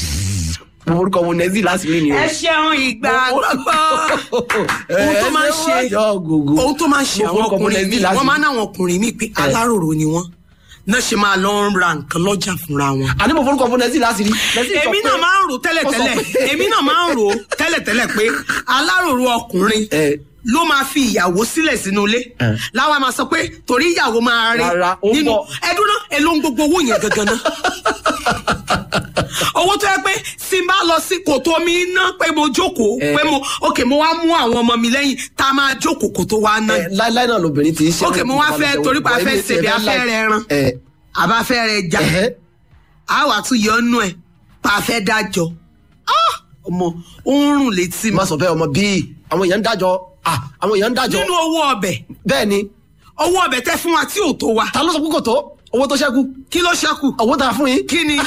[SPEAKER 2] orúkọ wo nẹ́sì láti rí ni o.
[SPEAKER 1] ẹ ṣeun ìgbà gbogbo ohun tó máa ń ṣe ohun tó máa ń ṣe àwọn ọkùnrin mi wọ́n máa ń náwọn ọkùnrin mi pé aláròrò ni wọ́n náà ṣe máa lọ ń ra nǹkan lọ́jà fúnra wọn.
[SPEAKER 2] àní mo forúkọ fún nẹ́sì láti rí.
[SPEAKER 1] èmi náà máa ń rò tẹ́lẹ̀tẹ́lẹ̀ èmi náà máa ń rò tẹ́lẹ̀tẹ́lẹ̀ pé aláròrò ọkùnrin ló máa fi ìyàwó sílẹ̀ sínú ilé láwa máa sọ pé torí ìyàwó máa rí nínú ẹdún náà èló ń gbogbo owó yẹn gangan náà owó tó yẹ pé tí n bá lọ sí kòtò mi ná pé mo jókòó pé mo ok mo wá mú àwọn ọmọ mi lẹ́yìn tá a máa jókòó kó tó wá ná.
[SPEAKER 2] láíláí náà lobìnrin ti ń ṣe.
[SPEAKER 1] ok mo wá fẹ́ torí pa fẹ́ ṣèbí afẹ́ rẹ ran àbáfẹ́ rẹ jà á wà tún yọ ọ́nú ẹ̀ pa fẹ́ dájọ́ ọmọ ó ń rùn létí mi.
[SPEAKER 2] má sọ bẹ́ẹ̀ ọmọ bíi àwọn èèyàn ń dájọ́ àwọn èèyàn ń dájọ́.
[SPEAKER 1] nínú owó ọbẹ̀.
[SPEAKER 2] bẹ́ẹ̀ ni.
[SPEAKER 1] owó ọbẹ̀ tẹ́ fún wa tí ò tó wa.
[SPEAKER 2] ta ló sọ pé kò tó owó tó ṣẹ́kù.
[SPEAKER 1] kí ló ṣẹ́kù.
[SPEAKER 2] owó tá a fún yín.
[SPEAKER 1] kí ni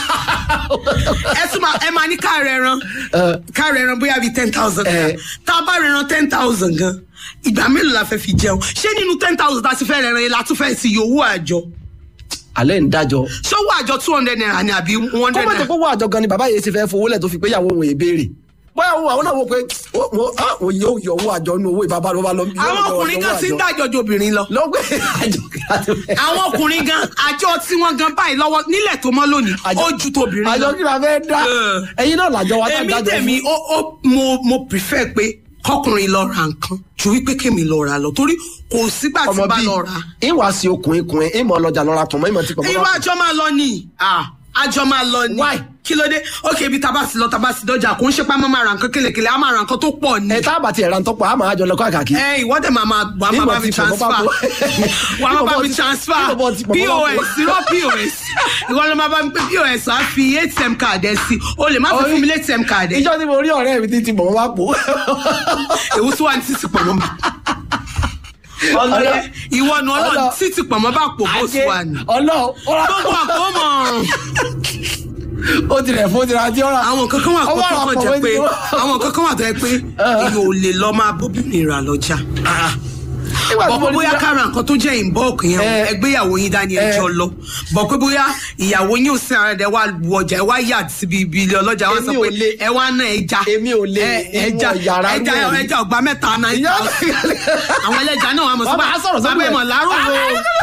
[SPEAKER 1] ẹ tún máa ẹ máa ní ká rẹ ran
[SPEAKER 2] Eh.
[SPEAKER 1] ká rẹ ran bóyá bíi ten thousand
[SPEAKER 2] Eh.
[SPEAKER 1] gan tá a bá rẹ ran ten thousand gan ìgbà mélòó la fẹ́ fi jẹun ṣé nínú ten thousand tá a ti fẹ́ rẹ ran yẹn la tún fẹ́ sí iye owó àjọ
[SPEAKER 2] alẹ́ ń dájọ́
[SPEAKER 1] ṣé owó àjọ two hundred naira ni àbí one hundred
[SPEAKER 2] kọ́mọ̀tò
[SPEAKER 1] naira
[SPEAKER 2] kó wọ àjọ gan ni bàbá yìí ti fẹ́ fowó lẹ̀ tó fi pé ìyàwó òun èè béèrè bóyá òun àwọn náà wò pé ó- ó- á, òun yóò yọ owó àjọ nínú owó ìbábá ló bá lọ.
[SPEAKER 1] àwọn ọkùnrin kan ti ń dájọ́ ju obìnrin lọ
[SPEAKER 2] lọ́gbẹ́ àjọ kíláàsì.
[SPEAKER 1] àwọn ọkùnrin gan àjọ tí wọ́n gan báyìí lọ́wọ́ nílẹ̀ tó mọ́ lónìí
[SPEAKER 2] Àjọ-
[SPEAKER 1] ó ju tobìnrin
[SPEAKER 2] àjọ
[SPEAKER 1] lọ
[SPEAKER 2] kí la fẹ́ dá
[SPEAKER 1] Eh.
[SPEAKER 2] ẹyin náà làjọ wa tá a
[SPEAKER 1] èmi
[SPEAKER 2] dájọ
[SPEAKER 1] tèmi
[SPEAKER 2] fún.
[SPEAKER 1] ó ó mo mo prefer pé kọkùnrin lọ ra nǹkan ju wípé kémi lọ ra lọ torí kò sígbà tí
[SPEAKER 2] ọmọ
[SPEAKER 1] bá
[SPEAKER 2] bíi
[SPEAKER 1] lọ ra
[SPEAKER 2] ìwà sí okùnrin kùnrin ìmọ̀ ọlọ́jà lọ́ra pọ̀ mọ́ ìmọ̀ tí pọ̀
[SPEAKER 1] irú
[SPEAKER 2] mọ́.
[SPEAKER 1] àjọ máa lọ ni ah, àjọ máa lọ ni
[SPEAKER 2] Why?
[SPEAKER 1] kí ló dé ok ibi tábà sí lọ tábà sí dọjà kò ń ṣe pé a máa máa ra nǹkan kélekèle a máa ra nǹkan tó pọ̀ ni
[SPEAKER 2] ẹ tá a bá tiẹ̀ ra ń tọ́pọ̀ a máa jọ lọ kọ́ àkàkí.
[SPEAKER 1] ẹ ìwọ́dẹ̀ máa máa wà á máa
[SPEAKER 2] Bí
[SPEAKER 1] bá
[SPEAKER 2] mo
[SPEAKER 1] mi
[SPEAKER 2] ti pọ̀ mọ́ bá
[SPEAKER 1] transfer
[SPEAKER 2] po.
[SPEAKER 1] wà á máa
[SPEAKER 2] Bí mo
[SPEAKER 1] bá
[SPEAKER 2] bọ́
[SPEAKER 1] mi
[SPEAKER 2] ti-
[SPEAKER 1] transfer
[SPEAKER 2] bí mo bọ́ ti pọ̀ mọ́ bá po.
[SPEAKER 1] pos irọ́ pos ìwọ ló máa bá mi pé pos á fi atm card ẹ sí o lè má fi fún mi ní atm card ẹ
[SPEAKER 2] ìjọ tí mo rí ọ̀rẹ́ mi tí ti bọ̀ mọ́ bá pò.
[SPEAKER 1] èwo tí wàá ní títí pọ̀ mọ́ mi. ọlọ́rẹ́ ìwọ nu ọlọ́run
[SPEAKER 2] Ọlọ́-
[SPEAKER 1] títí pọ̀ mọ́ bá pò bó sì wà ní.
[SPEAKER 2] ọlọ́
[SPEAKER 1] gbogbo àpò mọ̀
[SPEAKER 2] ó ti rẹ̀ fún ti ra tí ó rà.
[SPEAKER 1] àwọn nǹkan kan wà
[SPEAKER 2] Ọwọ́
[SPEAKER 1] tó
[SPEAKER 2] àpò
[SPEAKER 1] kàn jẹ́
[SPEAKER 2] méjì
[SPEAKER 1] pé
[SPEAKER 2] wá.
[SPEAKER 1] àwọn nǹkan kan wà tó yẹ pé èyí ò lè lọ máa bóbìnrin rà lọ́jà.
[SPEAKER 2] Nígbà tí
[SPEAKER 1] bọ̀
[SPEAKER 2] mo
[SPEAKER 1] pé
[SPEAKER 2] ní
[SPEAKER 1] bóyá
[SPEAKER 2] tí-
[SPEAKER 1] kára nǹkan tó jẹ́ ìbọ́ọ̀kì yẹn
[SPEAKER 2] Eh.
[SPEAKER 1] ẹgbéyàwó yín dání ẹjọ́ lọ bọ̀ pé bóyá ìyàwó yín ò sí ara rẹ̀ wá lu ọjà ẹ wá yà síbi ibi ilé ọlọ́jà wá sọ
[SPEAKER 2] Èmi ò
[SPEAKER 1] pé
[SPEAKER 2] lè-
[SPEAKER 1] ẹ wá ná ẹja
[SPEAKER 2] Èmi ò lè
[SPEAKER 1] ẹ- ẹja
[SPEAKER 2] wọ yàrá
[SPEAKER 1] ẹja
[SPEAKER 2] rú ẹ̀.
[SPEAKER 1] ẹja ọgbà mẹ́ta náà
[SPEAKER 2] Ìyá-
[SPEAKER 1] àwọn ẹlẹ́ja náà wà mọ̀
[SPEAKER 2] Bàbá, á sọ̀rọ̀ sókè.
[SPEAKER 1] bàbá ẹ̀ mọ̀ lárò o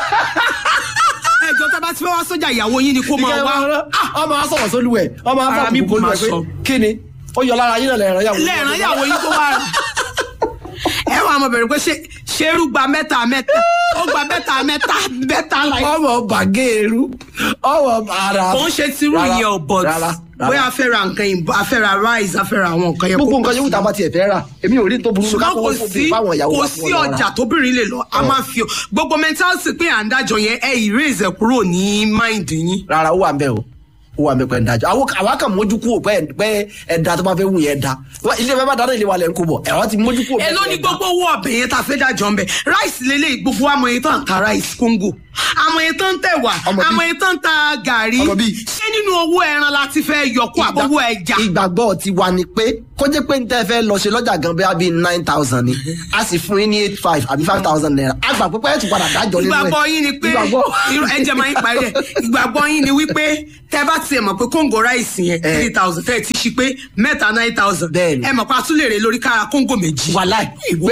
[SPEAKER 1] ẹjọ́ tẹ́ bá ti fẹ́ wá sójà ìyàwó yín ni kó máa wá
[SPEAKER 2] ọmọ á sọ̀rọ̀ sólú ẹ̀ ọmọ á
[SPEAKER 1] Ara mi
[SPEAKER 2] fọ̀
[SPEAKER 1] bù
[SPEAKER 2] bùkún
[SPEAKER 1] máa
[SPEAKER 2] ẹ̀ pé
[SPEAKER 1] sọ.
[SPEAKER 2] kí ni ó yọ lára yín náà lẹ́ẹ̀rọ yàwó.
[SPEAKER 1] lẹ́ẹ̀rán ìyàwó yín tó wá rà ẹ wà mọ̀ bẹ̀rẹ̀ pé ṣé ṣerú gba mẹ́ta mẹ́ta ó gba mẹ́ta mẹ́ta mẹ́ta láì
[SPEAKER 2] ọmọ bàgẹ́rù ọmọ ara.
[SPEAKER 1] kò ń ṣe tirú
[SPEAKER 2] Rárá,
[SPEAKER 1] ìyẹn ò bọ̀
[SPEAKER 2] rárá, rárá.
[SPEAKER 1] bóyá a fẹ́ ra nǹkan ìbò a fẹ́ ra rice a fẹ́ ra àwọn nǹkan yẹn
[SPEAKER 2] gbogbo
[SPEAKER 1] kó
[SPEAKER 2] nǹkan yóò tá a bá tiẹ̀ fẹ́ rà èmi ò rí tó burú
[SPEAKER 1] ṣùgbọ́n kò sí kò sí ọjà tóbìnrin lè lọ a máa fi gbogbo mentality pé à ń dájọ yẹn ẹ erase ẹ kúrò ní mind yín
[SPEAKER 2] rárá ó wà ń bẹ o ó wà ń bẹ pẹ́ ń dájọ́ àwọn àwa kàn mójú kúrò pé pé ẹ̀dá tó bá fẹ́ wù yẹn da ilé bẹ́ẹ̀ bá dáná ilé wa lẹ̀ ń kó bọ̀ ẹ̀rọ ti mójú kúrò.
[SPEAKER 1] ẹ ló ní gbogbo owó ọbẹ̀ yẹn tá a fẹ́ dájọ́ ń bẹ̀ rice lélẹ̀ gbogbo àmọ́ yẹn tó ń ta rice kóńgò àmọ́ yẹn tó ń tẹ̀wà
[SPEAKER 2] Ọmọ bí-
[SPEAKER 1] àmọ́ yẹn tó ń ta gàrí
[SPEAKER 2] Ọmọ bí-
[SPEAKER 1] ṣé nínú owó ẹran la ti fẹ́ yọkú àbọ̀wọ́ ẹja
[SPEAKER 2] ìgbàgbọ́ ti wà ní pé kó jẹ́ pé níta ẹ fẹ́ lọ ṣe lọ́jà gan bẹ́ẹ̀ bíi nine thousand ni a sì fún yín ní eight five àbí five thousand naira a gbà pé pẹ́ẹ́tù padà dájọ́ nínú ẹ̀.
[SPEAKER 1] ìgbàgbọ́ yín ni pé
[SPEAKER 2] ìgbàgbọ́
[SPEAKER 1] irú ẹjẹ máa ń parí ẹ̀ ìgbàgbọ́ yín ni wípé tẹ bá tiẹ̀ mọ̀ pé kóńgò ráìsì yẹn
[SPEAKER 2] Eh.
[SPEAKER 1] three thousand tẹ́ ẹ ti ṣí pé mẹ́ta nine thousand
[SPEAKER 2] Bẹ́ẹ̀ni.
[SPEAKER 1] ẹ mọ̀ pé a tún lè rè lórí kára kóńgò méjì.
[SPEAKER 2] wàláì ìwé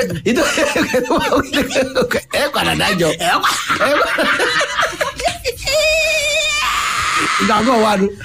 [SPEAKER 2] ẹ padà dájọ́
[SPEAKER 1] ẹ wá
[SPEAKER 2] ẹ wá- ìgbàgbọ́ wa nu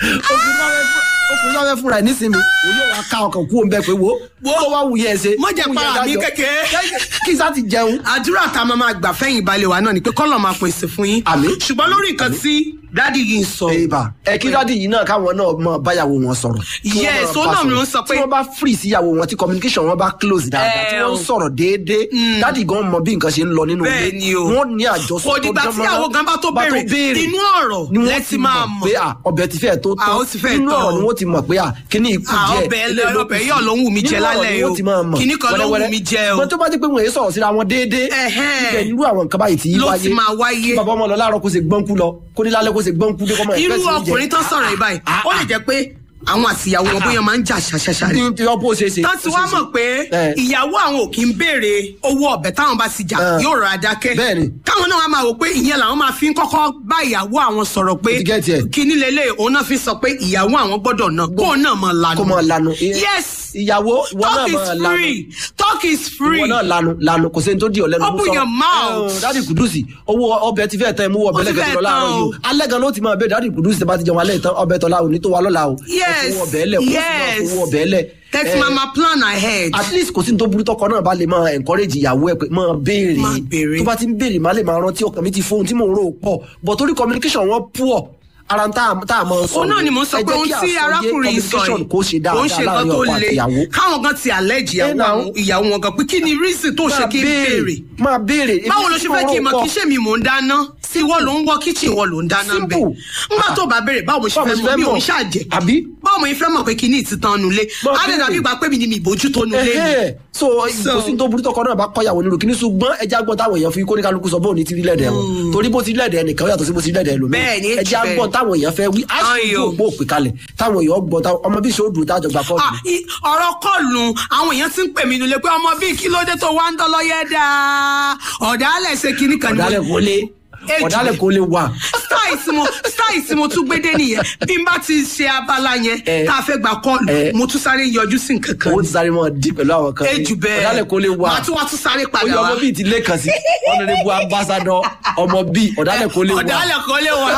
[SPEAKER 2] ọkùnrin náà fẹ́ fúnra ẹ̀ nísìnyí òun yóò wá ká ọkàn kú òun bẹ́ẹ̀ pé wo
[SPEAKER 1] Wo.
[SPEAKER 2] kó wá wù yẹ ẹ ṣe
[SPEAKER 1] Má jẹ́
[SPEAKER 2] wù yẹ
[SPEAKER 1] para mi
[SPEAKER 2] dájọ́.
[SPEAKER 1] kékeré.
[SPEAKER 2] kí sá ti jẹun
[SPEAKER 1] àdúrà tá a máa máa gbà fẹ́yìn balẹ̀ wa náà ni pé kọ́lọ̀ máa pèsè fún yín.
[SPEAKER 2] Àmín.
[SPEAKER 1] ṣùgbọ́n lórí nǹkan tí dádì yìí ń sọ.
[SPEAKER 2] èèbà ẹ kí dádì yìí náà káwọn náà mọ báyàwó wọn sọ̀rọ̀ kí wọ́n
[SPEAKER 1] Yes,
[SPEAKER 2] máa
[SPEAKER 1] ó
[SPEAKER 2] bá
[SPEAKER 1] náà
[SPEAKER 2] sọ̀rọ̀.
[SPEAKER 1] ló ń sọ pé-
[SPEAKER 2] tí wọ́n bá free síyàwó wọn tí communication wọn bá close dáadáa tí
[SPEAKER 1] Eh,
[SPEAKER 2] wọ́n ń sọ̀rọ̀ déédéé dádì gan mọ bí nǹkan ṣe ń lọ nínú
[SPEAKER 1] bẹ́ẹ̀ ni o
[SPEAKER 2] wọ́n ní àjọsọ
[SPEAKER 1] kò dìgbà tí ìyàwó gan bá tó béèrè inú ọ̀rọ̀
[SPEAKER 2] ni wọ́n
[SPEAKER 1] lẹ́tí
[SPEAKER 2] ti
[SPEAKER 1] máa
[SPEAKER 2] mọ̀
[SPEAKER 1] mọ̀.
[SPEAKER 2] pé à ọbẹ̀ ti fẹ́ tó
[SPEAKER 1] À,
[SPEAKER 2] tán
[SPEAKER 1] ó ti fẹ́
[SPEAKER 2] nínú
[SPEAKER 1] tán.
[SPEAKER 2] ọ̀rọ̀ ni wọ́n ti mọ̀ pé à kíní ikú
[SPEAKER 1] À,
[SPEAKER 2] díẹ̀
[SPEAKER 1] ọbẹ̀
[SPEAKER 2] eléyìí ló
[SPEAKER 1] ọbẹ̀
[SPEAKER 2] kù
[SPEAKER 1] yọ̀
[SPEAKER 2] sí.
[SPEAKER 1] ló ń wù mí jẹ
[SPEAKER 2] Nínú ọ̀rọ̀
[SPEAKER 1] lálẹ́
[SPEAKER 2] ni
[SPEAKER 1] o.
[SPEAKER 2] wọ́n ti máa mọ̀
[SPEAKER 1] Kíní kan ló ń wù
[SPEAKER 2] wẹ́rẹ́wẹ́rẹ́.
[SPEAKER 1] mí jẹ o.
[SPEAKER 2] Ṣùgbọ́n tó bá dé pé wọ́n èyí sọ̀rọ̀ síra wọn déédéé
[SPEAKER 1] Ẹ̀hẹ́n.
[SPEAKER 2] ibẹ̀ nírú àwọn nǹkan báyìí tí í
[SPEAKER 1] Ló
[SPEAKER 2] wáyé
[SPEAKER 1] ti máa wáyé.
[SPEAKER 2] kí bàbá ọmọ lọ láàárọ̀ kó ṣe gbọ́nkú lọ kó ní lálẹ́ kó ṣe gbọ́nkú dé kọ́mọ
[SPEAKER 1] irú
[SPEAKER 2] ẹ̀fẹ́ sí oúnjẹ.
[SPEAKER 1] ọkùnrin tó sọ̀rọ̀ yìí báyìí
[SPEAKER 2] Ah,
[SPEAKER 1] ó lè jẹ́ pé àwọn àtìyàwó wọn bóyá máa ń jà ṣàṣàṣà ni.
[SPEAKER 2] ní ti ọpọ ṣe ṣe.
[SPEAKER 1] tán ti wá mọ̀ pé
[SPEAKER 2] Eh.
[SPEAKER 1] ìyàwó àwọn ò kí ń béèrè owó ọbẹ̀ táwọn bá ti jà
[SPEAKER 2] Eh.
[SPEAKER 1] yóò rà dákẹ́.
[SPEAKER 2] Bẹ́ẹ̀ni.
[SPEAKER 1] káwọn náà wá máa wò pé ìyẹn làwọn máa fi ń kọ́kọ́ bá ìyàwó àwọn sọ̀rọ̀ pé
[SPEAKER 2] Mo ti get it.
[SPEAKER 1] kíní lélẹ̀ òun náà fi sọ pé ìyàwó àwọn gbọ́dọ̀ náà kó náà máa lanu.
[SPEAKER 2] kó máa lanu.
[SPEAKER 1] yes
[SPEAKER 2] ìyàwó ìwọ náà
[SPEAKER 1] talk is
[SPEAKER 2] máa lanu.
[SPEAKER 1] free talk is free.
[SPEAKER 2] ìwọ náà lanu lanu kò sẹ́ni tó di ọ̀lẹ́nu.
[SPEAKER 1] Open your mouth.
[SPEAKER 2] dádì kùdùsì owó ọbẹ̀ ti fẹ́ tán mú ọbẹ̀
[SPEAKER 1] Ó ti
[SPEAKER 2] lẹ́gẹ̀ẹ́
[SPEAKER 1] fẹ́
[SPEAKER 2] lọ láàárọ̀
[SPEAKER 1] tán
[SPEAKER 2] yìí
[SPEAKER 1] o.
[SPEAKER 2] o. alẹ́ gan ló ti máa bẹ dádì kùdùsì tẹ bá ti jẹun alẹ́ tán ọbẹ̀ tọ́lá òní tó wa lọ́la o.
[SPEAKER 1] Yes.
[SPEAKER 2] ẹ fowó ọbẹ̀ lẹ̀ kó sì máa
[SPEAKER 1] Yes.
[SPEAKER 2] fowó ọbẹ̀ lẹ̀.
[SPEAKER 1] text
[SPEAKER 2] Eh,
[SPEAKER 1] mama plan ahead.
[SPEAKER 2] at least kò sí ní tó burú tọkọ náà bá lè máa encourage ìyàwó ẹ pé máa béèrè
[SPEAKER 1] Máa béèrè.
[SPEAKER 2] tó bá ti ń béèrè má lè máa rántí ọkàn mi ti fóun tí mò ń rò pọ̀ but torí communication wọn poor ara ń tá a tá a máa sọ
[SPEAKER 1] òun náà ni mo sọ
[SPEAKER 2] ẹ
[SPEAKER 1] pé
[SPEAKER 2] jẹ́
[SPEAKER 1] ohun
[SPEAKER 2] kí
[SPEAKER 1] tí
[SPEAKER 2] àsọyé
[SPEAKER 1] arákùnrin yìí sọ
[SPEAKER 2] communication
[SPEAKER 1] yìí
[SPEAKER 2] kó ṣe
[SPEAKER 1] kò ń ṣe
[SPEAKER 2] dáadáa
[SPEAKER 1] nǹkan
[SPEAKER 2] láàrin
[SPEAKER 1] tó
[SPEAKER 2] ọkọ àti
[SPEAKER 1] le
[SPEAKER 2] ìyàwó
[SPEAKER 1] káwọn gan ti allege ìyàwó
[SPEAKER 2] Eh, now.
[SPEAKER 1] àwọn- ìyàwó wọn gan pé kí ni reason tó ṣe
[SPEAKER 2] máa
[SPEAKER 1] kí n béèrè
[SPEAKER 2] máa béèrè
[SPEAKER 1] báwo ló ṣe fẹ́ kí n mọ̀ kí ṣé mi mò ń dáná ìwọ ló ń wọ kíchìn ìwọ ló ń dáná ń bẹ̀
[SPEAKER 2] Simple.
[SPEAKER 1] nígbà tó bá béèrè báwo mo ṣe
[SPEAKER 2] Báwo
[SPEAKER 1] fẹ́
[SPEAKER 2] mo ṣe
[SPEAKER 1] mọ̀
[SPEAKER 2] fẹ́
[SPEAKER 1] mi ò
[SPEAKER 2] mọ̀?
[SPEAKER 1] ń ṣàjẹ́
[SPEAKER 2] Àbí?
[SPEAKER 1] báwo mo fẹ́ mọ̀ pé kí ní ìtìtàn nulẹ̀
[SPEAKER 2] Máa
[SPEAKER 1] á lè dàbí
[SPEAKER 2] béèrè.
[SPEAKER 1] ìgbà pé mi ni mi ìbójútó nulẹ̀ ni
[SPEAKER 2] Ẹhẹ́. so
[SPEAKER 1] So-
[SPEAKER 2] kò sí ní tó burú tọkọ náà bá kọyàwó nílùú kìíní ṣùgbọ́n ẹjẹ agbọn táwọn èèyàn fi kóníkálukú sọ bóun ní ti rí lẹ́dẹ̀ẹ́ wọn torí bó ti rí lẹ́dẹ̀ẹ́ nìkan ó yàtọ̀ sí bó ti rí lẹ́dẹ̀ẹ́ lómi
[SPEAKER 1] Bẹ́ẹ̀ ni,
[SPEAKER 2] ẹjẹ agbọn
[SPEAKER 1] bẹ́ẹ̀.
[SPEAKER 2] táwọn táwọn èèyàn fẹ́ wí á sì
[SPEAKER 1] Ayò.
[SPEAKER 2] ojú òpó òpè kalẹ̀ táwọn èèyàn gbọ́ táwọn- ọmọ bí ìṣòro tájọ gba kọ́ọ̀tù
[SPEAKER 1] Ah, i- ọ̀rọ̀ kọlù àwọn èèyàn ti ń pè mí nílé pé ọmọ bíi kí ló dé tó wá ń dọ́lọ́yẹ́ dáa ọ̀dàlẹ̀ ṣe kinní kan ni mo-
[SPEAKER 2] ọ̀dàlẹ̀ kò lé
[SPEAKER 1] Èjì.
[SPEAKER 2] ọ̀dàlẹ̀ kò lé wà
[SPEAKER 1] style tí mo style tí mo tún gbé dé nìyẹn bí n bá ti ṣe abala yẹn
[SPEAKER 2] Eh.
[SPEAKER 1] tá a fẹ́ gba kọ́ọ̀lù
[SPEAKER 2] Eh.
[SPEAKER 1] mo tún sáré yọjú sí nǹkan kan
[SPEAKER 2] owó ti sáré mọ́ dí pẹ̀lú àwọn kan
[SPEAKER 1] ejù bẹ́ẹ̀
[SPEAKER 2] ọ̀dàlẹ̀ kò lé wà
[SPEAKER 1] màá tún wá tún sáré padà
[SPEAKER 2] oyè
[SPEAKER 1] wá
[SPEAKER 2] ọmọ bíi ti lé kan sí ọ̀nàdébù ambassadọ ọmọ bíi ọ̀dàlẹ̀ kò lé wà
[SPEAKER 1] ọ̀dàlẹ̀ kò lè wá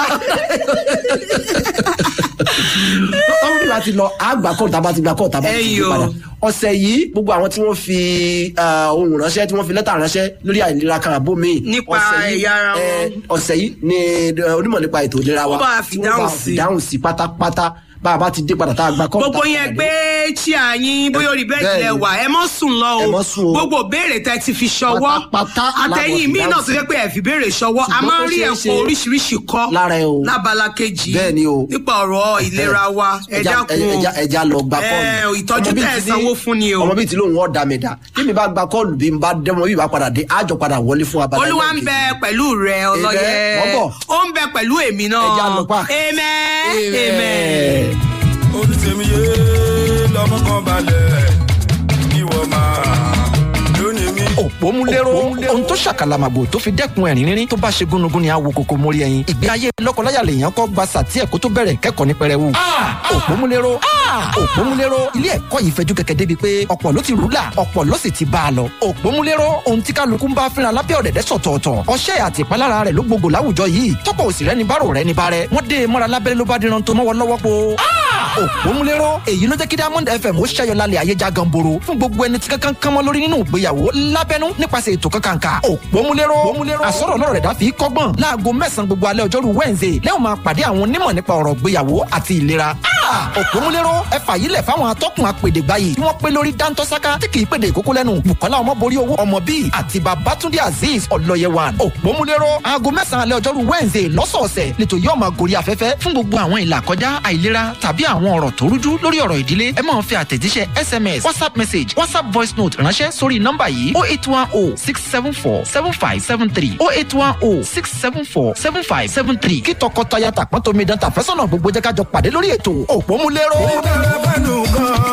[SPEAKER 2] ọmọ bíi láti lọ àgbà kọ́ọ̀tù tàbá ti gba kọ́ọ̀tù tàbá ti
[SPEAKER 1] Ẹyọ.
[SPEAKER 2] gbé padà ọ̀sẹ̀ yìí gbogbo àwọn tí wọ́n fi ah, ohun ránṣẹ́ tí wọ́n fi lẹ́tà ránṣẹ́ lórí àìlera kan àbó mi
[SPEAKER 1] Nípa
[SPEAKER 2] ọ̀sẹ̀ yìí,
[SPEAKER 1] ẹ̀yà ara wọn.
[SPEAKER 2] eh, ọ̀sẹ̀ yìí ni eh, onímọ̀ nípa ètò ìlera wa
[SPEAKER 1] Wọ́n bá fi
[SPEAKER 2] tí wọ́n
[SPEAKER 1] dáhùn
[SPEAKER 2] bá
[SPEAKER 1] sí.
[SPEAKER 2] fi dáhùn sí pátápátá bá a bá ti dé padà tá a gba kọ́ọ̀tù
[SPEAKER 1] gbogbo yẹn gbé chia yín bóyá orí bẹ́ẹ̀
[SPEAKER 2] Bẹ́ẹ̀ni.
[SPEAKER 1] tilẹ̀ wà ẹ mọ́ sùn lọ
[SPEAKER 2] Ẹ
[SPEAKER 1] o
[SPEAKER 2] mọ́ sùn o.
[SPEAKER 1] gbogbo béèrè tẹ ti fi ṣọwọ́
[SPEAKER 2] Pátápátá
[SPEAKER 1] àtẹ̀yìn
[SPEAKER 2] lábọ̀
[SPEAKER 1] míì
[SPEAKER 2] fi
[SPEAKER 1] náà
[SPEAKER 2] dáhùn
[SPEAKER 1] tó jẹ́ pé ẹ fi béèrè ṣọwọ́ a
[SPEAKER 2] Ṣùgbọ́n
[SPEAKER 1] máa ń
[SPEAKER 2] tó
[SPEAKER 1] rí
[SPEAKER 2] ṣeé
[SPEAKER 1] ẹ̀kọ́
[SPEAKER 2] ṣe
[SPEAKER 1] oríṣiríṣi kọ́
[SPEAKER 2] lára ẹ o.
[SPEAKER 1] lábala kejì
[SPEAKER 2] Bẹ́ẹ̀ni o.
[SPEAKER 1] nípa ọ̀rọ̀ ìlera wa ẹ
[SPEAKER 2] ẹja
[SPEAKER 1] dákun o.
[SPEAKER 2] ẹja ẹja lọ gba kọ́ọ̀lù
[SPEAKER 1] Ẹ, ìtọ́jú
[SPEAKER 2] Ọmọ bíi
[SPEAKER 1] tẹ́ ẹ
[SPEAKER 2] ti ní-
[SPEAKER 1] sanwó fún ni o.
[SPEAKER 2] ọmọ bíi ti lóun ọ̀ dà mí dà kí mi bá gba kọ́ọ̀lù bí n bá dẹ́mọ bí n bá padà dé àjọ padà wọlé fún abala
[SPEAKER 1] olúwa ń
[SPEAKER 2] ẹlẹ́ẹ̀kejì.
[SPEAKER 1] bẹ pẹ̀lú rẹ ọlọ́yẹ
[SPEAKER 2] wọ́n bọ̀.
[SPEAKER 1] ó ń bẹ pẹ̀lú èmi náà
[SPEAKER 2] Ẹja lọ pa.
[SPEAKER 1] amen
[SPEAKER 2] Amen.
[SPEAKER 1] amen.
[SPEAKER 3] oríṣiríṣi yé lọmọ kan balẹ̀ ìwọ máa lónìí mi.
[SPEAKER 4] òpómúléró ohun tó ṣàkàlàmàgbò tó fi dẹ́kun ẹ̀rín rírín tó bá ṣe gúnugún ni àwo kòkó mórí ẹyin ìgbé ayé lọ́kọláya lèèyàn kọ́ gba sàtí ẹ̀kọ́ tó bẹ̀rẹ̀ kẹ́kọ̀ọ́ ní pẹrẹwu. òpómúléró òpómúléró ilé ẹ̀kọ́ yìí fẹjú kẹ̀kẹ́ débi pé ọ̀pọ̀ ló ti rúlà ọ̀pọ̀ ló sì ti bá a lọ. òpómúléró ohun tí kálukú ń bá fínra lábẹ́ ọ̀dẹ̀dẹ̀ sọ̀tọ̀ọ̀tọ̀ ọṣẹ́ àti ìpalára rẹ̀ ló gbogbo láwùjọ yìí tọ́pọ̀ òsì rẹ̀ ní bárò rẹ̀ ní bárẹ̀ wọ́n dé e mọ́ra lábẹ́rẹ́ ló bá díran tó mọ́wọ́ lọ́wọ́ po. òpómúléró èyí ló jẹ́ kí diamond fm ó ṣẹ́yọ lálẹ́ ayé já ganboro fún gbogbo ẹni tí kankan kan mọ́ lórí nínú ìgbéyàwó lábẹ́nú nípasẹ̀ ètò kankanka òpómúléró àsọ̀rọ̀ náà rẹ̀ dá fi kọ́gbọ́n láago mẹ́sàn-án gbogbo alẹ́ ọjọ́rú wednesday lẹ́wọ̀n máa pàdé àwọn onímọ̀ nípa ọ̀rọ̀ ìgbéyàwó àti ìlera òpómúléró ẹ fàyílẹ̀ fáwọn atọ́kùn apèdègbáyì tí wọ́n pé lórí dáńtọ́sáká tí kì í pèdè ìkókó lẹ́nu bukola ọmọborí owó ọmọ bíi àti babatunde azeez ọlọ́yẹwàn òpómúléró aago mẹ́sàn-án alẹ́ ọjọ́rú wednesday lọ́sọ̀ọ̀sẹ̀ lẹ́tọ̀ yóò máa gorí afẹ́fẹ́ fún gbogbo àwọn ìlà kọjá àìlera tàbí àwọn ọ̀rọ̀ tó rújú lórí ọ̀rọ̀ ìdílé ẹ máa fi àtẹ̀jíṣẹ́ sms whatsapp message whatsapp voice note ránṣẹ́ sórí nọ́mbà yìí oh eight one oh six seven four seven five seven three oh eight one oh six seven four seven five seven three kí tọkọtaya tàpọ́n tómi dán tàfẹ́sọ̀nà gbogbo jẹ́ ká jọ pàdé lórí ètò òpómúléró.
[SPEAKER 3] ó dára fẹ́nu gan-an